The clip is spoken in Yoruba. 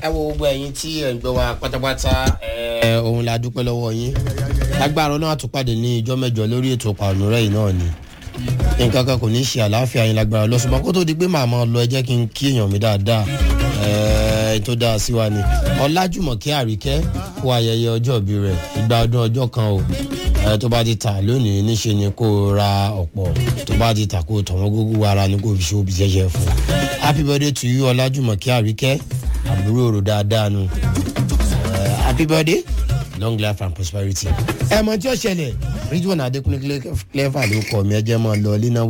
ẹ wo gbogbo ẹyin tí ẹ ń gbọ́ wa pátápátá ẹ òun la dúpẹ́ lọ́wọ́ yín lágbára náà àtúpàdé ní ìjọ mẹ́jọ lórí ètò pàánùrẹ́ yìí náà ni nǹkan kan kò ní ṣe àlàáfíà yín lágbára lọ́sùnmọ́ kó tó di pé màmá lọ ẹ jẹ́ kí n kí èèyàn mi dáadáa ẹ tó dáa sí wa ni ọlájùmọ̀kẹ́ àríkẹ́ kó ayẹyẹ ọjọ́ ìbí rẹ̀ ìgbà ọdún ọjọ́ kan o ẹ tó bá ti tà lónìí níṣe ni kó ra ọ̀pọ̀ tó bá ti tà kó tọ̀wọ́n gógó ara ni kó fi ṣe òbí jẹ́jẹ́ fún happy birthday to you ọlájùmọ̀kẹ́ àríkẹ́ àbúrò òrò dáadáa nu happy birthday long life and prosperity. ẹ mọ tí ó ṣẹlẹ̀ ridwan adekunle clever ló kọ mi ẹ jẹ́ mọ́ lọ ilé náà.